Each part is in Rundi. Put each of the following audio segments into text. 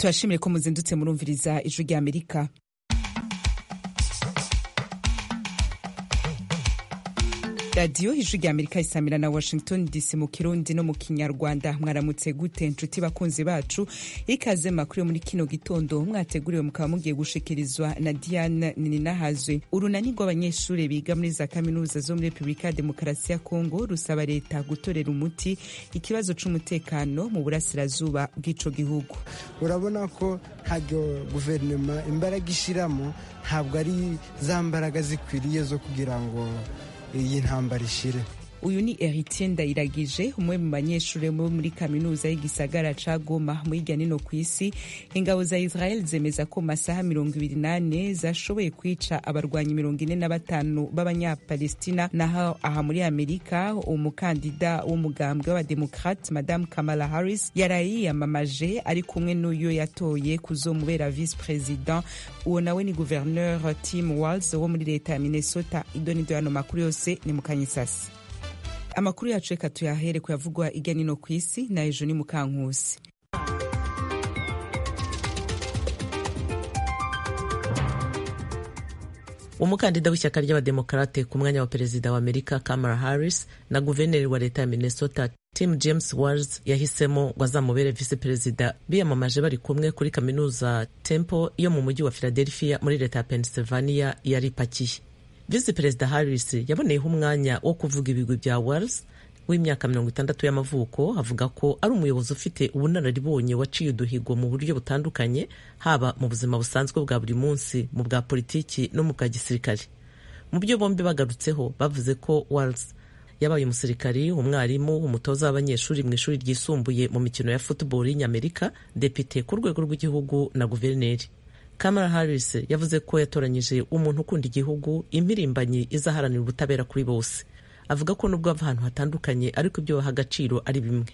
turashimire ko muzindutse murumviriza ijwi rya amerika radiyo ijwi rya amerika isamira na washington dc mu kirundi no mu kinyarwanda mwaramutse gute nshuti bakunzi bacu ikaze makuru yo muri kino gitondo mwateguriwe mukaba mugiye gushikirizwa na diane nininahazwe urunani rw'abanyeshuri biga muri za kaminuza zo muri repubulika ya demokarasi ya kongo rusaba leta gutorera umuti ikibazo c'umutekano mu burasirazuba bw'ico gihugu urabona ko ntabwo guverinoma imbaraga ishiramo ntabwo ari za mbaraga zikwiriye zo kugira ngo iyi ntambara ishire uyu ni Heritier Ndayiragije umwe mu banyeshuri bo muri kaminuza y'igisagara ca Goma mu hirya nino ku isi ingabo za Israel zemeza ko masaha mirongo ibiri nane zashoboye kwica abarwanyi mirongo ine na batanu b'abanyapalestina naho aha muri Amerika umukandida w'umugambwe w'abademokrate Madame Kamala Harris yaraye yiyamamaje ari kumwe n'uyo yatoye kuzomubera vice president uwo nawe ni gouverneur Tim Walz wo muri leta ya Minnesota idonido yano makuru yose ni mukanyisasi amakuru yacu reka tuyahere kuyavugwa irya nino ku isi na ejo ni mukankusi umukandida w'ishyaka ry'abademokarate ku mwanya wa perezida wa amerika kamala harris na guverineri wa leta ya minnesota tim james wars yahisemo ngo azamubere visi perezida biyamamaje bari kumwe kuri kaminuza temple yo mu mujyi wa philadelphia muri leta ya pennsylvania yari ipakiye visi perezida harris yaboneyeho umwanya wo kuvuga ibigwi bya wars w'imyaka mirongo itandatu y'amavuko avuga ko ari umuyobozi ufite ubunararibonye waciye uduhigo mu buryo butandukanye haba mu buzima busanzwe bwa buri munsi mu bwa politiki no mu bwa gisirikare mu byo bombi bagarutseho bavuze ko wars yabaye umusirikari umwarimu umutoza w'abanyeshuri mu ishuri ryisumbuye mu mikino ya football y'inyamerika depite ku rwego rw'igihugu na guverineri Kamala Harris yavuze ko yatoranyije umuntu ukunda igihugu impirimbanyi izaharanira ubutabera kuri bose avuga ko nubwo bava ahantu hatandukanye ariko ibyo baha agaciro ari bimwe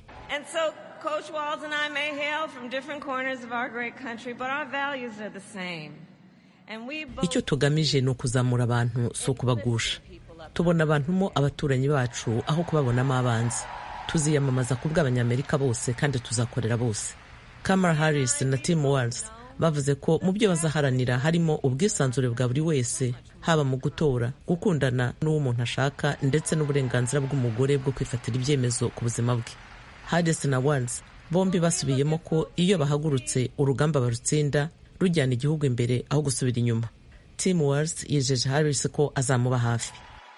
icyo tugamije ni ukuzamura abantu si ukubagusha tubona abantu mo abaturanyi bacu aho kubabonamo abanzi tuziyamamaza ku bw'abanyamerika bose kandi tuzakorera bose Kamala Harris na Tim Walz bavuze ko mu byo bazaharanira harimo ubwisanzure bwa buri wese haba mu gutora gukundana n'uwo umuntu ashaka ndetse n'uburenganzira bw'umugore bwo kwifatira ibyemezo ku buzima bwe Harris na Walz bombi basubiyemo ko iyo bahagurutse urugamba barutsinda rujyana igihugu imbere aho gusubira inyuma Tim Walz yijeje Harris ko azamuba hafi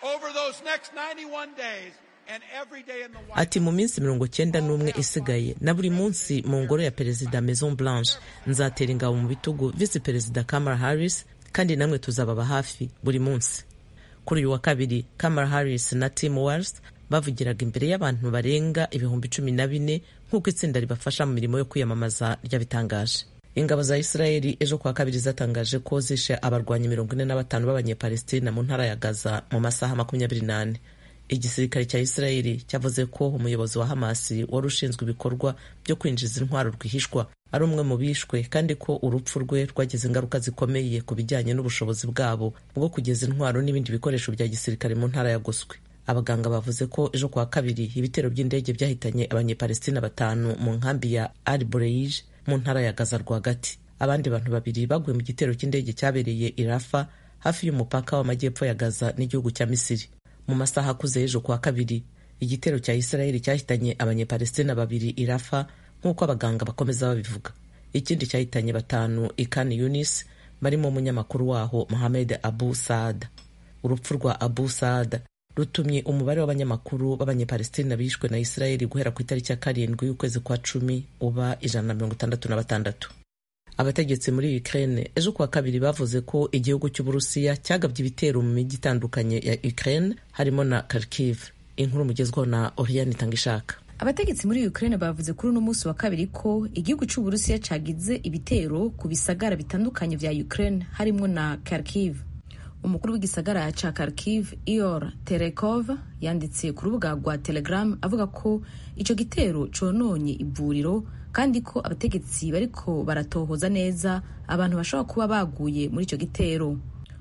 ati mu minsi mirongo cyenda n'umwe isigaye na buri munsi mu ngoro ya perezida maison blanche nzatera ingabo mu bitugu visi perezida kamala harris kandi namwe tuzababa hafi buri munsi kuri uyu wa kabiri kamala harris na tim wals bavugiraga imbere y'abantu barenga ibihumbi cumi na bine nk'uko itsinda ribafasha mu mirimo yo kwiyamamaza ryabitangaje ingabo za israeli ejo kuwa kabiri zatangaje ko zishe abarwanyi mirongo ine na batanu b'abanyepalestina mu ntara ya gaza mu masaha makumyabiri n'ane igisirikare cya israeli cyavuze ko umuyobozi wa hamasi wari ushinzwe ibikorwa byo kwinjiza intwaro rwihishwa ari umwe mu bishwe kandi ko urupfu rwe rwagize ingaruka zikomeye ku bijyanye n'ubushobozi bwabo bwo kugeza intwaro n'ibindi bikoresho bya gisirikare mu ntara ya goswe abaganga bavuze ko ejo kuwa kabiri ibitero by'indege byahitanye abanyepalestina batanu mu nkambi ya al bureij mu ntara ya gaza rwagati abandi bantu babiri baguye mu gitero cy'indege cyabereye irafa hafi y'umupaka w'amajyepfo ya gaza n'igihugu cya misiri mu masaha akuze y'ejo kuwa kabiri igitero cya israeli cyahitanye abanyepalestina babiri irafa nk'uko abaganga bakomeza babivuga ikindi cyahitanye batanu ikani yunis barimo umunyamakuru waho mohamed abu saada urupfu rwa abu saada rutumye umubare w'abanyamakuru b'abanyepalestina bishwe na israeli guhera ku itariki ya karindwi y'ukwezi kwa cumi uba ijana na mirongo itandatu na batandatu abategetsi muri Ukraine ejo kuwa kabiri bavuze ko igihugu cy'uburusiya cyagabye ibitero mu mijyi itandukanye ya Ukraine harimo na Kharkiv inkuru mugezwaho na Oriane Tangishaka abategetsi muri Ukraine bavuze kuri uno munsi wa kabiri ko igihugu cy'uburusiya cyagize ibitero ku bisagara bitandukanye vya Ukraine harimo na Kharkiv umukuru w'igisagara ca Kharkiv Ior Terekov yanditse ku rubuga rwa Telegram avuga ko ico gitero cononye ivuriro kandi ko abategetsi bariko baratohoza neza abantu bashobora kuba baguye muri ico gitero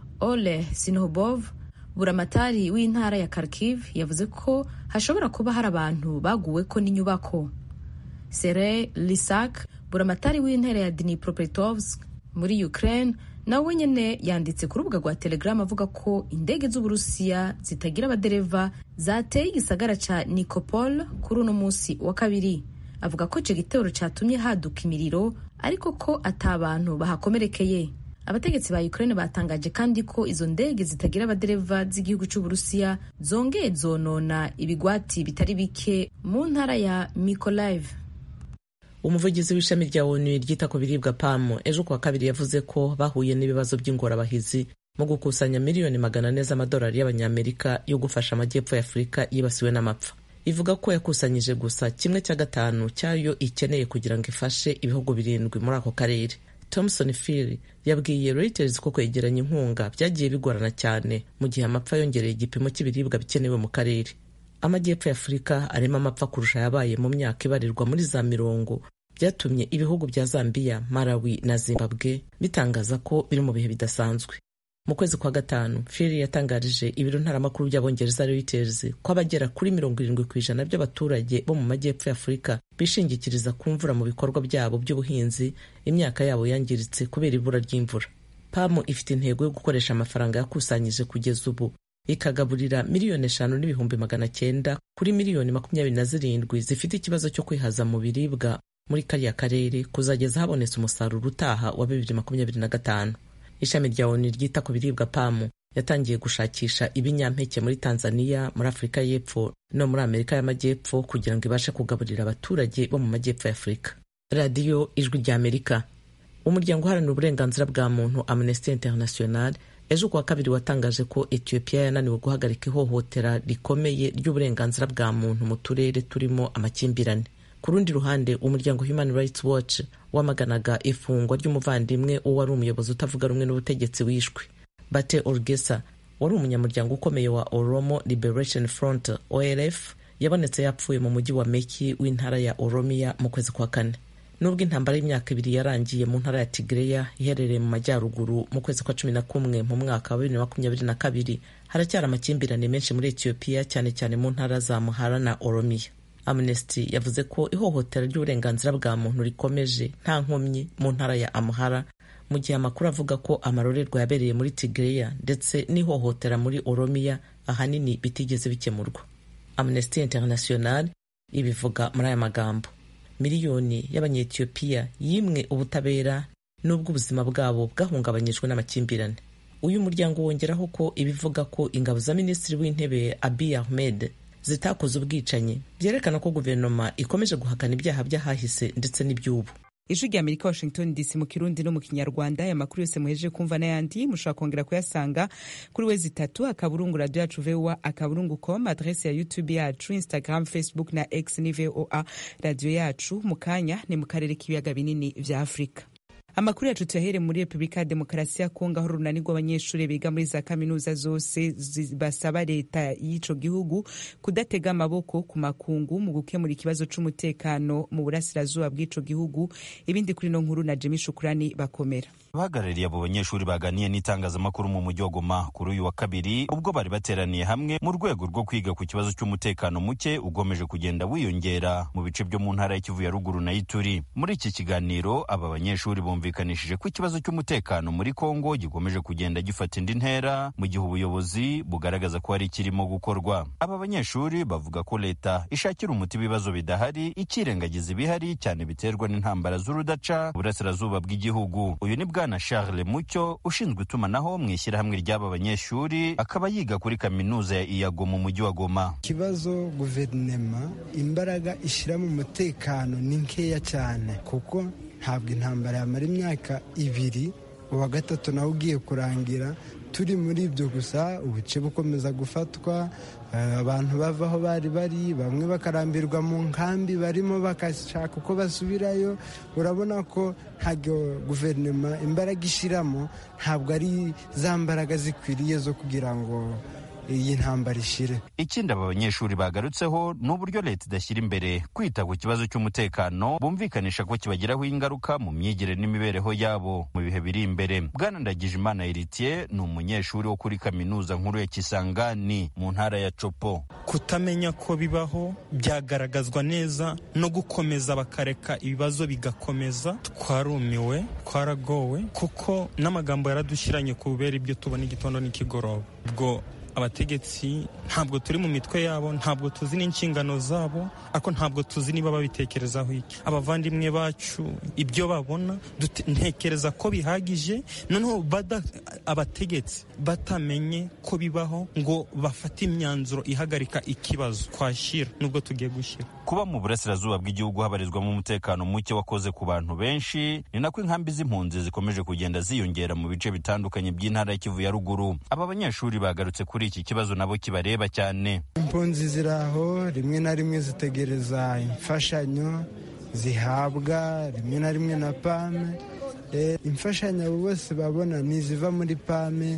Ole Sinohobov buramatari w'intara ya Kharkiv yavuze ko hashobora kuba hari abantu baguweko n'inyubako Serey Lisak buramatari w'intara ya dnipropetrovsk muri ukraine nawe nyene yanditse ku rubuga rwa telegram avuga ko indege z'uburusiya zitagira abadereva zateye igisagara ca nikopol kuri uno munsi wa kabiri avuga ko ico gitero catumye haduka imiriro ariko ko ata bantu bahakomerekeye abategetsi ba ukraine batangaje kandi ko izo ndege zitagira abadereva z'igihugu c'uburusiya zongeye zonona ibigwati bitari bike mu ntara ya mikolaiv umuvugizi w'ishami rya onu ryita ku biribwa pamu ejo kuwa kabiri yavuze ko bahuye n'ibibazo by'ingorabahizi mu gukusanya miliyoni magana ane z'amadolari y'abanyamerika yo gufasha amajyepfo ya afurika yibasiwe n'amapfa ivuga ko yakusanyije gusa kimwe cya gatanu cyayo ikeneye kugira ngo ifashe ibihugu birindwi muri ako karere thomson phil yabwiye reuters ko kwegeranya inkunga byagiye bigorana cyane mu gihe amapfa yongereye igipimo cy'ibiribwa bikenewe mu karere amajyepfo ya afurika arimo amapfa kurusha yabaye mu myaka ibarirwa muri za mirongo byatumye ibihugu bya zambiya malawi na zimbabwe bitangaza ko biri mu bihe bidasanzwe mu kwezi kwa gatanu fili yatangarije ibiro ntaramakuru by'abongereza reuters ko abagera kuri mirongo irindwi ku ijana by'abaturage bo mu majyepfo ya afurika bishingikiriza ku mvura mu bikorwa byabo by'ubuhinzi imyaka yabo yangiritse kubera ibura ry'imvura pamu ifite intego yo gukoresha amafaranga yakusanyije kugeza ubu ikagaburira miliyoni eshanu n'ibihumbi magana cyenda kuri miliyoni makumyabiri na zirindwi zifite ikibazo cyo kwihaza mu biribwa muri kariya karere kuzageza habonetse umusaruro utaha wa bibiri makumyabiri na gatanu ishami rya onu ryita ku biribwa pamu yatangiye gushakisha ibinyampeke muri tanzania muri afurika y'epfo no muri amerika y'amajyepfo kugira ngo ibashe kugaburira abaturage bo mu majyepfo ya afurika radiyo ijwi rya amerika umuryango uharanira uburenganzira bwa muntu amnesty international ejo kuwa kabiri watangaje ko ethiopia yananiwe guhagarika ihohotera rikomeye ry'uburenganzira bwa muntu mu turere turimo amakimbirane ku rundi ruhande umuryango human rights watch wamaganaga ifungwa ry'umuvandimwe uwo wari umuyobozi utavuga rumwe n'ubutegetsi wishwe bate orgesa wari umunyamuryango ukomeye wa oromo liberation front olf yabonetse yapfuye mu mujyi wa meki w'intara ya oromia mu kwezi kwa kane nubwo intambara y'imyaka ibiri yarangiye mu ntara ya tigreya iherereye mu majyaruguru mu kwezi kwa cumi na kumwe mu mwaka wa bibiri na makumyabiri na kabiri haracyari amakimbirane menshi muri etiyopiya cyane cyane mu ntara za muhara na oromiya amnesty yavuze ko ihohotera ry'uburenganzira bwa muntu rikomeje nta nkomyi mu ntara ya amuhara mu gihe amakuru avuga ko amarorerwa yabereye muri tigreya ndetse n'ihohotera muri oromiya ahanini bitigeze bikemurwa amnesty international ibivuga muri aya magambo miliyoni y'abanyetiyopiya yimwe ubutabera n'ubwo ubuzima bwabo bwahungabanyijwe n'amakimbirane uyu muryango wongeraho ko ibivuga ko ingabo za minisitiri w'intebe abiy ahmed zitakoze ubwicanyi byerekana ko guverinoma ikomeje guhakana ibyaha by'ahahise ndetse n'iby'ubu ijwi rya amerika washington dc mu kirundi no mu kinyarwanda aya makuru yose muhejeje kumva n'ayandi mushobora kongera kuyasanga kuri wezi itatu akaburungu radio yacu voa akaburungu com adrese ya youtube yacu instagram facebook na x ni voa radio yacu mu kanya ni mu karere k'ibiyaga binini vya afurika amakuru yacu tuyahere muri repubulika ya demokarasi ya kongo aho urunani rw'abanyeshuri biga muri za kaminuza zose basaba leta y'ico gihugu kudatega amaboko ku makungu mu gukemura ikibazo c'umutekano mu burasirazuba bw'ico gihugu ibindi kuri no nkuru na jemi shukurani bakomera abahagarariye abo banyeshuri baganiye n'itangazamakuru mu mujyi wa Goma kuri uyu wa kabiri ubwo bari bateraniye hamwe mu rwego rwo kwiga ku kibazo cy'umutekano muke ugomeje kugenda wiyongera mu bice byo mu ntara y'Ikivu ya ruguru na Ituri muri iki kiganiro aba banyeshuri bumvikanishije ko ikibazo cy'umutekano muri Kongo gikomeje kugenda gifata indi ntera mu gihe ubuyobozi bugaragaza ko hari ikirimo gukorwa aba banyeshuri bavuga ko leta ishakira umuti ibibazo bidahari ikirengagiza ibihari cyane biterwa n'intambara z'urudaca burasirazuba bw'igihugu uyu ni bwana Charles Mucyo ushinzwe itumanaho mu ishyirahamwe ry'aba banyeshuri akaba yiga kuri kaminuza ya Iyago mu mujyi wa Goma ikibazo guverinema imbaraga ishyira mu mutekano ni nkeya cyane kuko ntabwo intambara yamara imyaka ibiri uwa gatatu nawe ugiye kurangira turi muri ibyo gusa ubuce bukomeza gufatwa abantu bava aho bari bari bamwe bakarambirwa mu nkambi barimo bagashaka uko basubirayo urabona ko ntabwo guverinoma imbaraga ishyiramo ntabwo ari za mbaraga zikwiriye zo kugira ngo iyi ntambara ishire ikindi aba banyeshuri bagarutseho ni uburyo leta idashyira imbere kwita ku kibazo cy'umutekano bumvikanisha ko kibagiraho ingaruka mu myigire n'imibereho yabo mu bihe biri imbere bwana ndagijimana eritiye ni umunyeshuri wo kuri kaminuza nkuru ya kisangani mu ntara ya copo kutamenya ko bibaho byagaragazwa neza no gukomeza bakareka ibibazo bigakomeza twarumiwe twaragowe kuko n'amagambo yaradushyiranye ku bubera ibyo tubona igitondo n'ikigoroba ubwo abategetsi ntabwo turi mu mitwe yabo ntabwo tuzi n'inshingano zabo ariko ntabwo tuzi niba babitekerezaho iki abavandimwe bacu ibyo babona ntekereza ko bihagije noneho abategetsi batamenye ko bibaho ngo bafate imyanzuro ihagarika ikibazo twashyira nubwo tugiye gushyira kuba mu burasirazuba bw'igihugu habarizwamo umutekano muke wakoze ku bantu benshi ni nako inkambi z'impunzi zikomeje kugenda ziyongera mu bice bitandukanye by'intara ya kivu ya ruguru aba banyeshuri bagarutse kuri iki kibazo nabo kibareba cyane impunzi ziri aho rimwe na rimwe zitegereza imfashanyo zihabwa rimwe na rimwe na pame imfashanyo abo bose babona ni iziva muri pame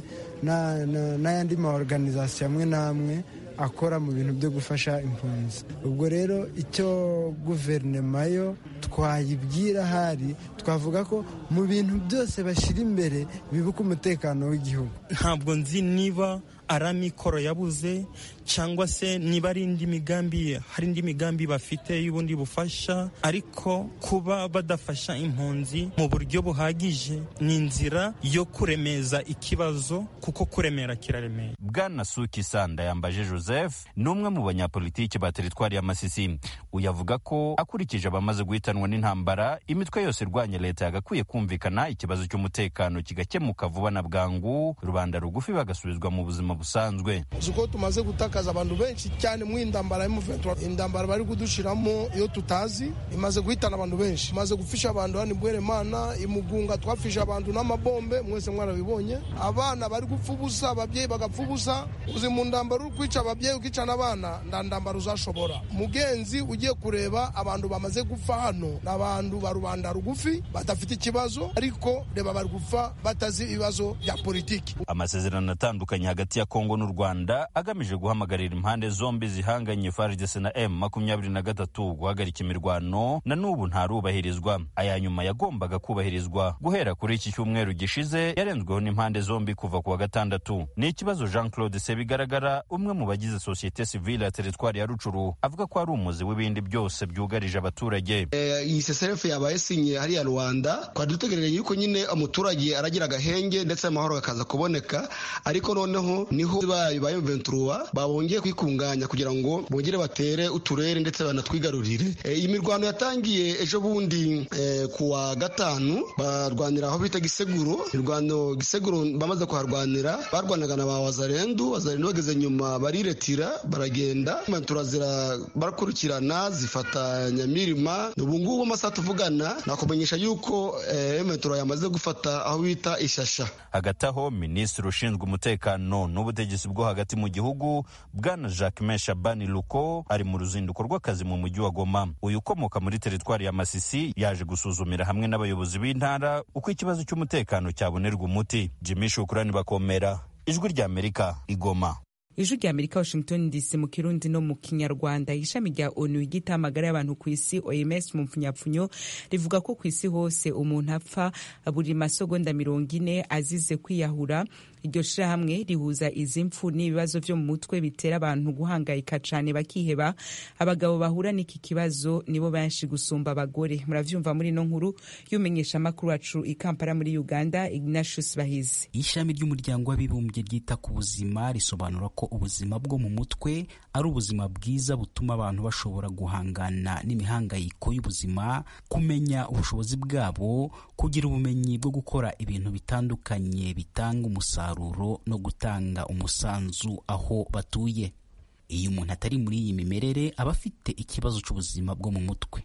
n'ayandi ma organizasiyo amwe n'amwe akora mu bintu byo gufasha impunzi ubwo rero icyo guverinoma yo twayibwira ahari twavuga ko mu bintu byose bashyira imbere bibuka umutekano w'igihugu ntabwo nzi niba ari amikoro yabuze cyangwa se niba ari indi migambi hari indi migambi bafite y'ubundi bufasha ariko kuba badafasha impunzi mu buryo buhagije ni inzira yo kuremeza ikibazo kuko kuremera kiraremera bwana suki sanda yambaje joseph ni umwe mu banyapolitiki ba teritwari ya masisi uyavuga ko akurikije abamaze guhitanwa n'intambara imitwe yose irwanya leta yagakwiye kumvikana ikibazo cy'umutekano kigakemuka vuba na bwangu rubanda rugufi bagasubizwa mu buzima busanzwe uko tumaze gutakaza abantu benshi cyane mu indambara y'umuventura indambara bari kudushiramo iyo tutazi imaze guhitana abantu benshi imaze gufisha abantu hano ibweremana imugunga twafishe abantu n'amabombe mwese mwarabibonye abana bari gupfa ubusa ababyeyi bagapfa ubusa uzi mu ndambara uri kwica ababyeyi ukica n'abana nda ndambara uzashobora mugenzi ugiye kureba abantu bamaze gupfa hano ni abantu ba rubanda rugufi badafite ikibazo ariko reba bari gupfa batazi ibibazo bya politiki amasezerano atandukanye hagati ya kongo n'u rwanda agamije guhamagarira impande zombi zihanganye FARDC na M makumyabiri na gatatu guhagarika imirwano na n'ubu ntarubahirizwa aya nyuma yagombaga kubahirizwa guhera kuri iki cyumweru gishize yarenzweho n'impande zombi kuva ku wa gatandatu ni ikibazo Jean Claude Sebigaragara umwe mu bagize sosiyete sivile ya teritwari ya Rucuru avuga ko ari umuzi w'ibindi byose byugarije abaturage iyi seserefu yabaye sinye hariya rwanda twari dutegereje yuko nyine umuturage aragira agahenge ndetse amahoro akaza kuboneka ariko noneho niho bayo ventura babongeye kwikunganya kugira ngo bongere batere uturere ndetse banatwigarurire iyi mirwano yatangiye ejo bundi ku wa gatanu barwanira aho bita giseguro mirwano giseguro bamaze kuharwanira barwanaga na ba wazarendu wazarendu bageze nyuma bariretira baragenda ventura barakurikirana zifata nyamirima ubu ngubu amasaha tuvugana nakumenyesha yuko ventura yamaze gufata aho bita ishasha hagati aho minisitiri ushinzwe umutekano n'ubutegetsi bwo hagati mu gihugu bwana jacquemain shabani luko ari mu ruzinduko rw'akazi mu mujyi wa goma uyu ukomoka muri teritwari ya masisi yaje gusuzumira hamwe n'abayobozi b'intara uko ikibazo cy'umutekano cyabonerwa umuti jimmy shukurani bakomera ijwi ry'amerika igoma ijwi rya amerika washington dc mu kirundi no mu kinyarwanda ishami rya onu ryita amagara y'abantu ku isi oms mu mpfunyapfunyo rivuga ko ku isi hose umuntu apfa buri masegonda mirongo ine azize kwiyahura iryo shirahamwe rihuza izi mpfu n'ibibazo vyo mu mutwe bitera abantu guhangayika cane bakiheba abagabo bahura n'iki kibazo nibo benshi gusumba abagore muravyumva muri ino nkuru y'umenyesha amakuru wacu i kampala muri uganda ignatius bahizi ishami ry'umuryango w'abibumbye ryita ku buzima risobanura ko ubuzima bwo mu mutwe ari ubuzima bwiza butuma abantu bashobora guhangana n'imihangayiko y'ubuzima kumenya ubushobozi bwabo kugira ubumenyi bwo gukora ibintu bitandukanye bitanga umusaruro no gutanga umusanzu aho batuye iyo umuntu atari muri iyi mimerere aba afite ikibazo cy'ubuzima bwo mu mutwe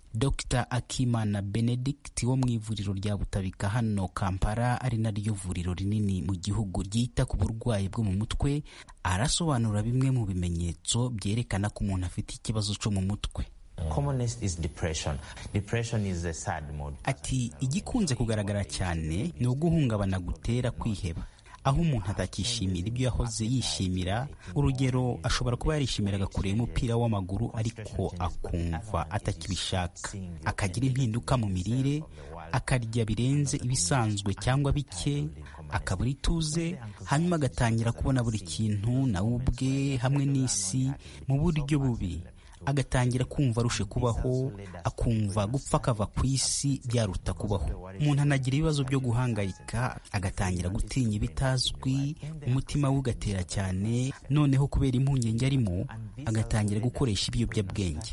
dr akimana benedict wo mu ivuriro rya butabika hano kampala ari naryo vuriro rinini mu gihugu ryita ku burwayi bwo mu mutwe arasobanura bimwe mu bimenyetso byerekana ko umuntu afite ikibazo cyo mu mutwe ati igikunze kugaragara cyane ni uguhungabana gutera kwiheba aho umuntu atakishimira ibyo yahoze yishimira urugero ashobora kuba yarishimiraga kureba umupira w'amaguru ariko akumva atakibishaka akagira impinduka mu mirire akarya birenze ibisanzwe cyangwa bike akabura ituze hanyuma agatangira kubona buri kintu nawe ubwe hamwe n'isi mu buryo bubi agatangira kumva arushe kubaho akumva gupfa akava ku isi byaruta kubaho umuntu anagira ibibazo byo guhangayika agatangira gutinya ibitazwi umutima we ugatera cyane noneho kubera impungenge arimo agatangira gukoresha ibiyobyabwenge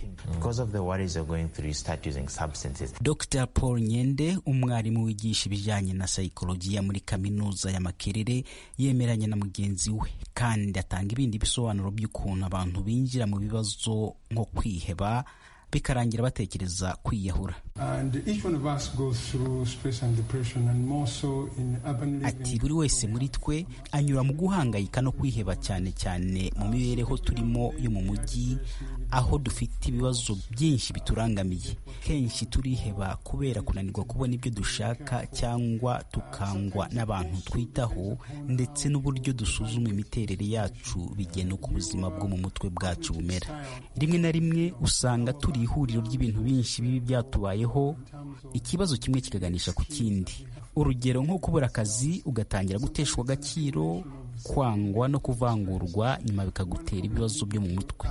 dr paul nyende umwarimu wigisha ibijyanye na sayikolojiya muri kaminuza ya makerere yemeranya na mugenzi we kandi atanga ibindi bisobanuro by'ukuntu abantu binjira mu bibazo nko kwiheba bikarangira batekereza kwiyahura ati buri wese muri twe anyura mu guhangayika no kwiheba cyane cyane mu mibereho turimo yo mu mujyi aho dufite ibibazo byinshi biturangamiye kenshi turiheba kubera kunanirwa kubona ibyo dushaka cyangwa tukangwa n'abantu twitaho ndetse n'uburyo dusuzuma imiterere yacu bigena uko ubuzima bwo mu mutwe bwacu bumera rimwe na rimwe usanga turi ihuriro ry'ibintu byinshi bibi byatubayeho ikibazo kimwe kikaganisha ku kindi urugero nko kubura akazi ugatangira guteshwa agaciro kwangwa no kuvangurwa nyuma bikagutera ibibazo byo mu mutwe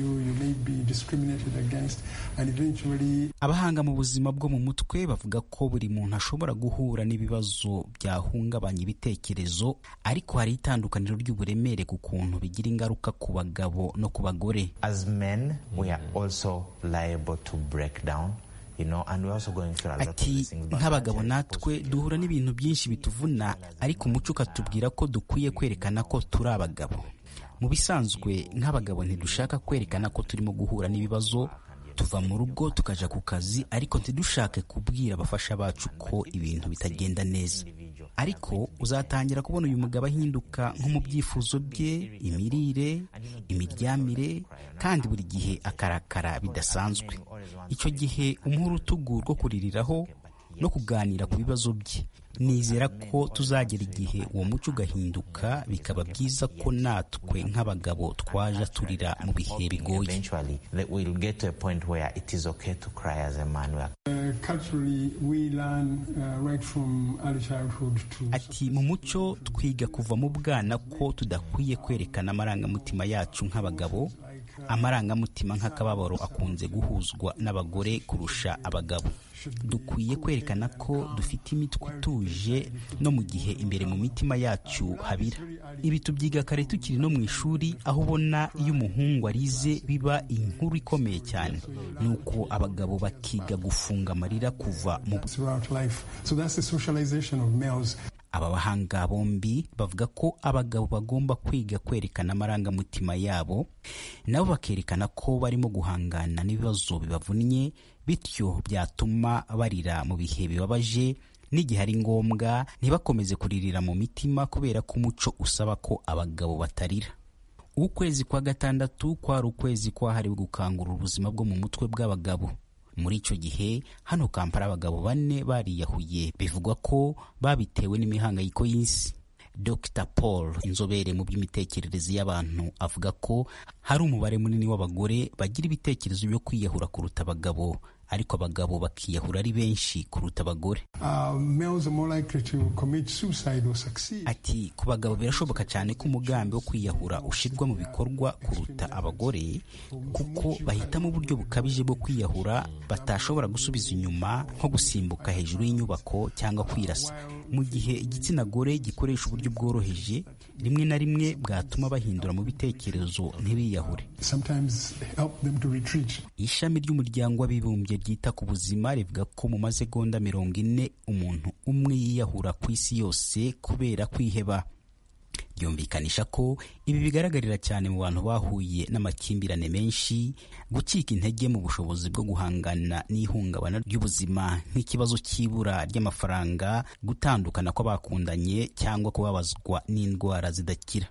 abahanga mu buzima bwo mu mutwe bavuga ko buri muntu ashobora guhura n'ibibazo byahungabanya ibitekerezo ariko hari itandukaniro ry'uburemere ku kuntu bigira ingaruka ku bagabo no ku bagore As men, we are also liable to break down. You know, and we're also going through a lot of ati these things. But nk'abagabo actually, natwe duhura n'ibintu byinshi bituvuna ariko umuco ukatubwira ko dukwiye kwerekana ko turi abagabo mu bisanzwe nk'abagabo ntidushaka kwerekana ko turimo guhura n'ibibazo tuva mu rugo tukaja ku kazi ariko ntidushake kubwira abafasha bacu ko ibintu bitagenda neza ariko uzatangira kubona uyu mugabo ahinduka nko mu byifuzo bye imirire imiryamire kandi buri gihe akarakara bidasanzwe icyo gihe umuha urutugu rwo kuririraho no kuganira ku bibazo bye nizera ko tuzagera igihe uwo muco ugahinduka bikaba byiza ko natwe nk'abagabo twaja turira mu bihe bigoye eventually, that we'll get to a point where it is okay to cry as a man. We are Uh, culturally, we learn uh, right from early childhood to ati mu muco twiga kuva mu bwana ko tudakwiye kwerekana amarangamutima yacu nk'abagabo amarangamutima nk'akababaro akunze guhuzwa n'abagore kurusha abagabo dukwiye kwerekana ko dufite imitwe ituje no mu gihe imbere mu mitima yacu habira ibi tubyiga kare tukiri no mu ishuri aho ubona iyo umuhungu arize biba inkuru ikomeye cyane nuko abagabo bakiga gufunga amarira kuva mu throughout life. So that's the socialization of males. aba bahanga bombi bavuga ko abagabo bagomba kwiga kwerekana amarangamutima yabo nabo bakerekana ko barimo guhangana n'ibibazo bibavunnye bityo byatuma barira mu bihe bibabaje n'igihe ari ngombwa ntibakomeze kuririra mu mitima kubera ko umuco usaba ko abagabo batarira ukwezi kwa gatandatu kwari ukwezi kwahariwe gukangura ubuzima bwo mu mutwe bw'abagabo muri icyo gihe hano kampala abagabo bane bariyahuye bivugwa ko babitewe n'imihangayiko y'isi dr paul inzobere mu by'imitekerereze y'abantu avuga ko hari umubare munini w'abagore bagira ibitekerezo byo kwiyahura kuruta abagabo ariko abagabo bakiyahura ari benshi kuruta abagore Uh, males are more likely to commit suicide or succeed. ati ku bagabo birashoboka cyane ko umugambi wo kwiyahura ushyirwa mu bikorwa kuruta abagore kuko bahitamo uburyo bukabije bwo kwiyahura batashobora gusubiza inyuma nko gusimbuka hejuru y'inyubako cyangwa kwirasa mu gihe igitsina gore gikoresha uburyo bworoheje rimwe na rimwe bwatuma bahindura mu bitekerezo ntibiyahure Sometimes help them to retreat. ishami ry'umuryango w'abibumbye ryita ku buzima rivuga ko mu masegonda mirongo ine umuntu umwe yiyahura ku isi yose kubera kwiheba ryumvikanisha ko ibi bigaragarira cyane mu bantu bahuye n'amakimbirane menshi gucika intege mu bushobozi bwo guhangana n'ihungabana ry'ubuzima nk'ikibazo cy'ibura ry'amafaranga gutandukana kw'abakundanye cyangwa kubabazwa n'indwara zidakira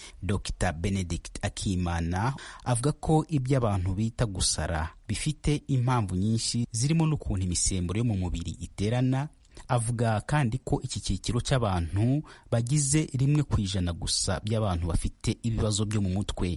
dr benedict akimana avuga ko ibyo abantu bita gusara bifite impamvu nyinshi zirimo n'ukuntu imisemburo yo mu mubiri iterana avuga kandi ko iki cyiciro cy'abantu bagize rimwe ku ijana gusa by'abantu bafite ibibazo byo mu mutwe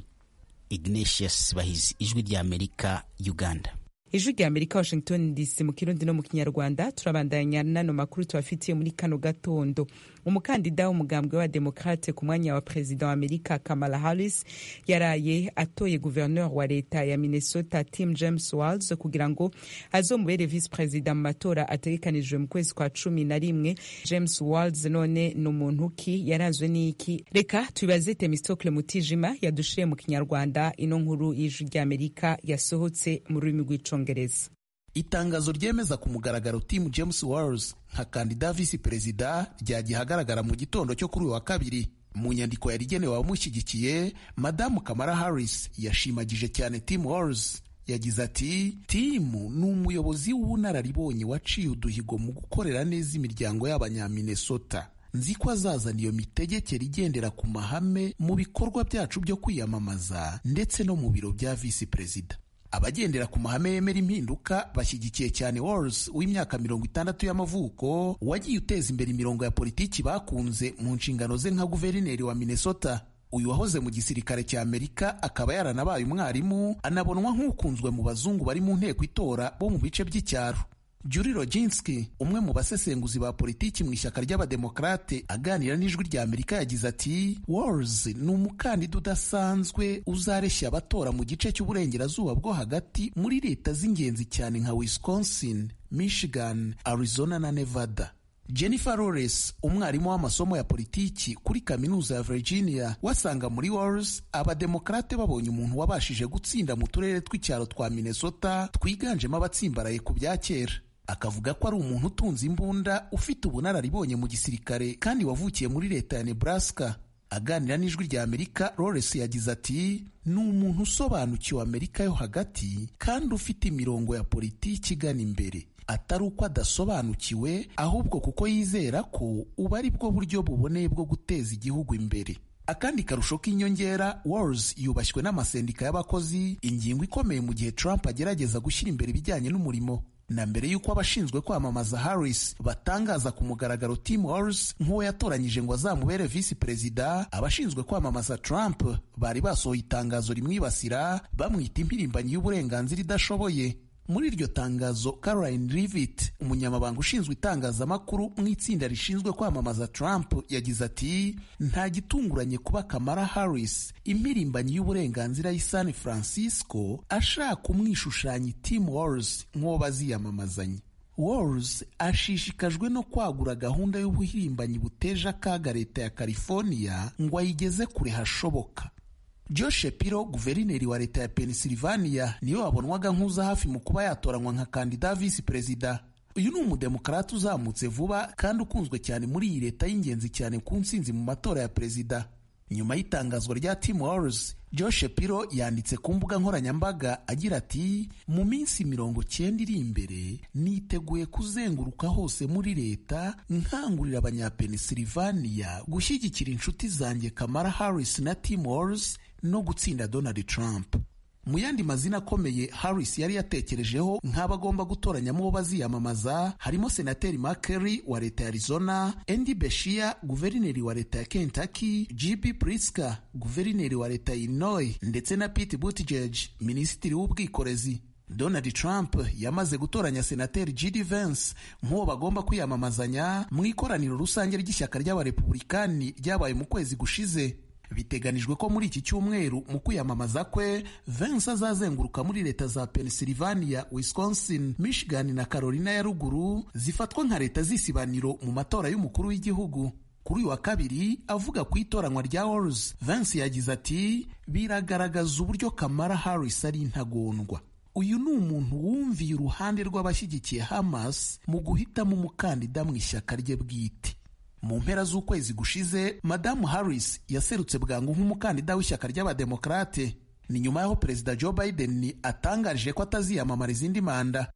ignatius bahizi ijwi ry'amerika uganda ijwi rya amerika washington dc mu kirundi no mu kinyarwanda turabandanya n'ano makuru tubafitiye muri kano gatondo umukandida w'umugambwe wa demokrate ku mwanya wa perezida wa amerika kamala harris yaraye atoye guverineur wa leta ya minnesota tim james walls kugira ngo azomubere visi perezida mu matora ategekanijwe mu kwezi kwa cumi na rimwe james walls none ni umuntu ki yaranzwe n'iki reka tubibaze temistocle mutijima yadushiye mu kinyarwanda ino nkuru y'ijwi rya amerika yasohotse mu rurimi rw'icongereza itangazo ryemeza ku mugaragaro Tim James Walls nka kandida visi perezida ryagiye ahagaragara mu gitondo cyo kuri uyu wa kabiri mu nyandiko yari igenewe abamushyigikiye madamu Kamala Harris yashimagije cyane Tim Walls yagize ati timu ni umuyobozi w'ubunararibonye waciye uduhigo mu gukorera neza imiryango y'abanyaminesota nzi ko azazana iyo mitegekere igendera ku mahame mu bikorwa byacu byo kwiyamamaza ndetse no mu biro bya visi perezida abagendera ku mahame yemera impinduka bashyigikiye cyane Walls w'imyaka mirongo itandatu y'amavuko wagiye uteza imbere imirongo ya politiki bakunze mu nshingano ze nka guverineri wa Minnesota uyu wahoze mu gisirikare cya Amerika akaba yaranabaye umwarimu anabonwa nk'ukunzwe mu bazungu bari mu nteko itora bo mu bice by'icyaro Julie Roginski umwe mu basesenguzi ba politiki mu ishyaka ry'abademokarate aganira n'ijwi rya Amerika yagize ati Walls ni umukandida udasanzwe uzareshya abatora mu gice cy'uburengerazuba bwo hagati muri leta z'ingenzi cyane nka Wisconsin, Michigan, Arizona na Nevada. Jennifer Lawrence umwarimu w'amasomo ya politiki kuri kaminuza ya Virginia wasanga muri Walls abademokarate babonye umuntu wabashije gutsinda mu turere tw'icyaro twa Minnesota twiganjemo abatsimbaraye ku bya kera akavuga ko ari umuntu utunze imbunda ufite ubunararibonye mu gisirikare kandi wavukiye muri leta ya Nebraska aganira n'ijwi rya Amerika Lawrence yagize ati ni umuntu usobanukiwe Amerika yo hagati kandi ufite imirongo ya politiki igana imbere atari uko adasobanukiwe ahubwo kuko yizera ko ubu ari bwo buryo buboneye bwo guteza igihugu imbere akandi karusho k'inyongera Walls yubashywe n'amasendika y'abakozi ingingo ikomeye mu gihe Trump agerageza gushyira imbere ibijyanye n'umurimo na mbere y'uko abashinzwe kwamamaza Harris batangaza ku mugaragaro Tim Walls nk'uwo yatoranyije ngo azamubere visi perezida abashinzwe kwamamaza Trump bari basohoye itangazo rimwibasira bamwita impirimbanyi y'uburenganzira idashoboye muri iryo tangazo Caroline Leavitt umunyamabanga ushinzwe itangazamakuru mu itsinda rishinzwe kwamamaza Trump yagize ati nta gitunguranye kuba Kamala Harris impirimbanyi y'uburenganzira y'i San Francisco ashaka umwishushanya Tim Walls nk'uwo baziyamamazanya Walls ashishikajwe no kwagura gahunda y'ubuhirimbanyi buteje akaga leta ya California ngo ayigeze kure hashoboka Joe Shapiro guverineri wa leta ya Pennsylvania niwe wabonwaga nk'uza hafi mu kuba yatoranywa nka kandida visi perezida uyu ni umudemokarati uzamutse vuba kandi ukunzwe cyane muri iyi leta y'ingenzi cyane ku nsinzi mu matora ya perezida nyuma y'itangazwa rya Tim Walz Joe Shapiro yanditse ku mbuga nkoranyambaga agira ati mu minsi mirongo cyenda iri imbere niteguye kuzenguruka hose muri leta nkangurira abanyapennsylvania gushyigikira inshuti zanjye Kamala Harris na Tim Walz no gutsinda Donald Trump mu yandi mazina akomeye Harris yari yatekerejeho nk'abagomba gutoranyamo uwo baziyamamaza harimo senateri Markey wa leta ya Arizona, Andy Beshear guverineri wa leta ya Kentucky, J.B. Pritzker guverineri wa leta ya Illinois ndetse na Pete Buttigieg minisitiri w'ubwikorezi. Donald Trump yamaze gutoranya senateri J.D. Vance nk'uwo bagomba kwiyamamazanya mu ikoraniro rusange ry'ishyaka ry'abarepublikani ryabaye mu kwezi gushize. biteganijwe ko muri iki cyumweru mu kwiyamamaza kwe Vance azazenguruka muri leta za Pennsylvania, Wisconsin, Michigan na Carolina ya ruguru zifatwa nka leta z'isibaniro mu matora y'umukuru w'igihugu. Kuri uyu wa kabiri avuga ku itoranywa rya Walz, Vance yagize ati biragaragaza uburyo Kamala Harris ari intagondwa. Uyu ni umuntu wumviye uruhande rw'abashyigikiye Hamas mu guhitamo umukandida mu ishyaka rye bwite. mu mpera z'ukwezi gushize madamu harris yaserutse bwangu nk'umukandida w'ishyaka ry'abademokarate ni nyuma y'aho perezida joe biden atangarije ko ataziyamamara izindi manda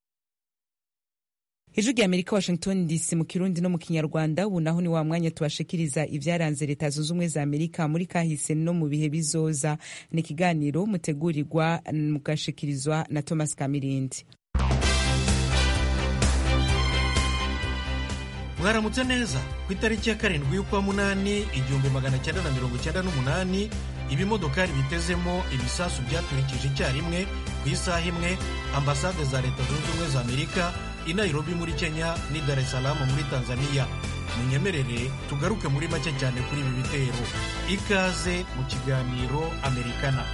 ijwi rya amerika washington dc mu kirundi no mu kinyarwanda ubu naho ni wa mwanya tubashikiriza ibyaranze leta zunze ubumwe za amerika muri kahise no mu bihe bizoza ni ikiganiro mutegurirwa mugashikirizwa na thomas kamirindi mwaramutse neza ku itariki ya karindwi y'ukwa munani igihumbi magana cyenda na mirongo cyenda n'umunani ibimodokari bitezemo ibisasu byaturikije icyarimwe ku isaha imwe ambasade za leta zunze ubumwe za amerika i nairobi muri kenya n'i dar es salaam muri tanzania munyemerere tugaruke muri make cyane kuri ibi bitero ikaze mu kiganiro amerikana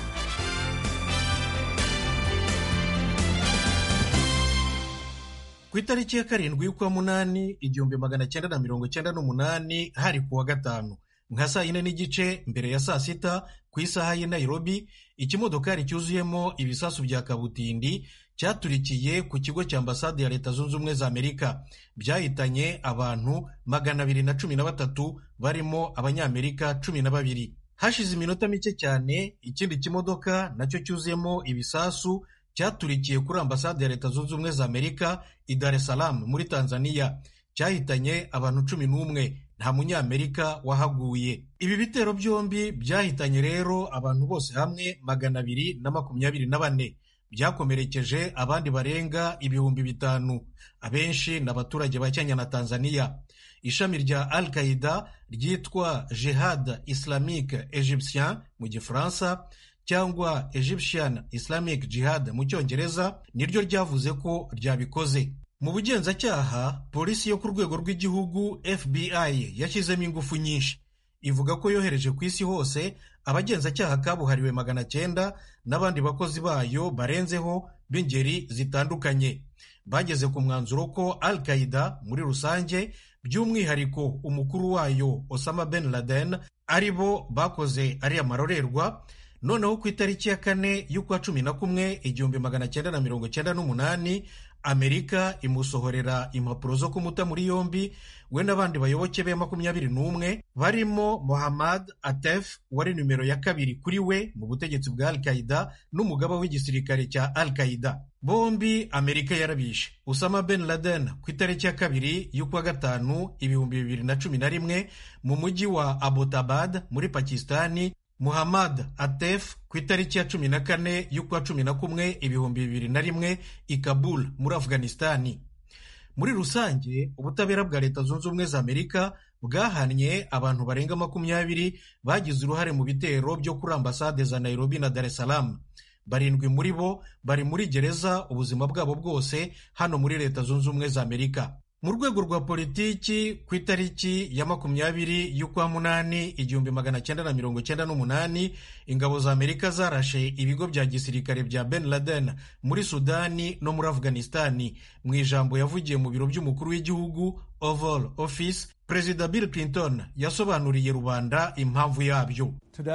ku itariki ya karindwi y'ukwa munani igihumbi magana cyenda na mirongo cyenda n'umunani hari ku wa gatanu nka saa yine n'igice mbere ya saa sita ku isaha y'i nairobi ikimodokari cyuzuyemo ibisasu bya kabutindi cyaturikiye ku kigo cya ambasade ya leta zunze ubumwe za amerika byahitanye abantu magana abiri na cumi na batatu barimo abanyamerika cumi na babiri hashize iminota mike cyane ikindi kimodoka nacyo cyuzuyemo ibisasu cyaturikiye kuri ambasade ya leta zunze ubumwe za amerika i dar es salaam muri tanzania cyahitanye abantu cumi n'umwe nta munyamerika wahaguye ibi bitero byombi byahitanye rero abantu bose hamwe magana abiri na makumyabiri na bane byakomerekeje abandi barenga ibihumbi bitanu abenshi ni abaturage ba kenya na tanzania ishami rya al qaida ryitwa jihad islamique egyptien mu gifaransa cyangwa egyptian islamic jihad mu cyongereza niryo ryavuze ko ryabikoze mu bugenzacyaha polisi yo ku rwego rw'igihugu fbi yashyizemo ingufu nyinshi ivuga ko yohereje ku isi hose abagenzacyaha kabuhariwe magana cyenda n'abandi bakozi bayo barenzeho b'ingeri zitandukanye bageze ku mwanzuro ko al qaida muri rusange by'umwihariko umukuru wayo osama ben laden ari bo bakoze ariya marorerwa noneho ku itariki ya kane y'ukwa cumi na kumwe igihumbi magana cyenda na mirongo cyenda n'umunani amerika imusohorera impapuro zo kumuta muri yombi we n'abandi bayoboke be makumyabiri n'umwe barimo mohammad atef wari nimero ya kabiri kuri we mu butegetsi bwa al qaida n'umugaba w'igisirikare cya al qaida bombi amerika yarabishe usama ben laden ku itariki ya kabiri y'ukwa gatanu ibihumbi bibiri na cumi na rimwe mu mujyi wa abbottabad muri pakistani muhammad atef ku itariki ya cumi na kane y'ukwa cumi na kumwe ibihumbi bibiri na rimwe i kabul muri afghanistani muri rusange ubutabera bwa leta zunze ubumwe za amerika bwahannye abantu barenga makumyabiri bagize uruhare mu bitero byo kuri ambasade za nairobi na dar es salaam barindwi muri bo bari muri gereza ubuzima bwabo bwose hano muri leta zunze ubumwe za amerika mu rwego rwa politiki ku itariki ya makumyabiri y'ukwa munani igihumbi magana cyenda na mirongo cyenda n'umunani ingabo za amerika zarashe ibigo bya gisirikare bya ben laden muri sudani no muri afghanistani mu ijambo yavugiye mu biro by'umukuru w'igihugu oval office perezida bill clinton yasobanuriye rubanda impamvu yabyo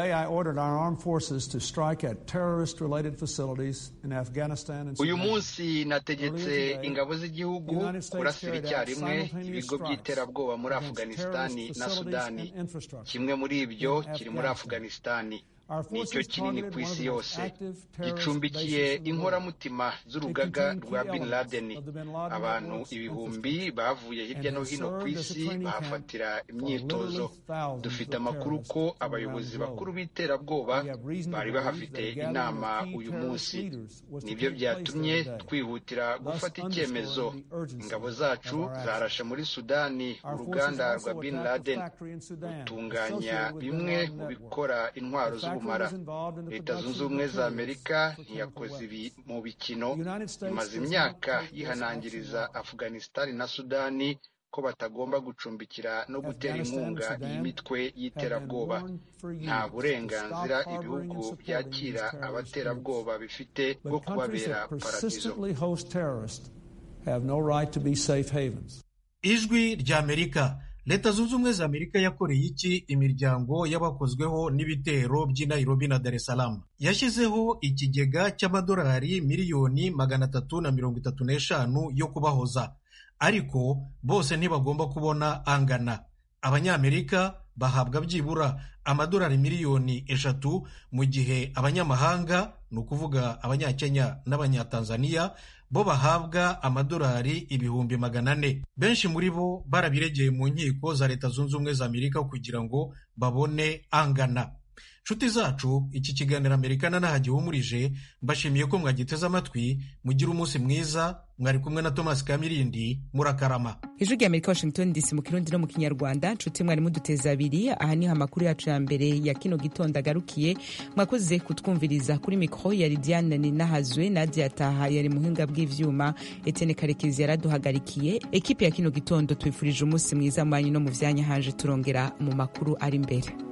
uyu munsi nategetse ingabo z'igihugu kurasira icyarimwe ibigo by'iterabwoba muri afghanistani na sudani kimwe muri ibyo kiri muri afghanistani nicyo kinini ku isi yose gicumbikiye inkoramutima z'urugaga rwa bin laden abantu ibihumbi bavuye hirya no hino ku isi bahafatira imyitozo dufite amakuru ko abayobozi bakuru b'iterabwoba bari bahafite inama uyu munsi nibyo byatumye twihutira gufata icyemezo ingabo zacu zarashe muri sudani uruganda rwa bin laden rutunganya bimwe mu bikora intwaro z'ubu leta zunze ubumwe za amerika ntiyakoze ibi mu bikino imaze imyaka yihanangiriza afghanistani na sudani ko batagomba gucumbikira no gutera inkunga iyi mitwe y'iterabwoba nta burenganzira ibihugu byakira abaterabwoba bifite bwo kubabera paradizo ijwi ry'amerika leta zunze ubumwe za amerika yakoreye iki imiryango y'abakozweho n'ibitero by'i nairobi na dar es salaam yashyizeho ikigega cy'amadolari miliyoni magana atatu na mirongo itatu n'eshanu yo kubahoza ariko bose ntibagomba kubona angana abanyamerika bahabwa byibura amadolari miliyoni eshatu mu gihe abanyamahanga ni ukuvuga abanyakenya n'abanyatanzaniya bo bahabwa amadolari ibihumbi magana ane benshi muri bo barabiregeye mu nkiko za leta zunze ubumwe za amerika kugira ngo babone angana nshuti zacu iki kiganiro amerikana nahagihumurije mbashimiye ko mwagiteze amatwi mugire umunsi mwiza mwari kumwe na thomas kamirindi murakarama ijwi rya amerika washington dc mu kirundi no mu kinyarwanda nshuti mwari muduteza abiri aha niho amakuru yacu ya mbere ya kino gitondo agarukiye mwakoze kutwumviriza kuri mikoro yari diane ninahazwe nadia taha yari muhinga bw'ivyuma etene karekezi yaraduhagarikiye ekipe ya kino gitondo twifurije umunsi mwiza mwanyu no mu vyanya hanje turongera mu makuru ari imbere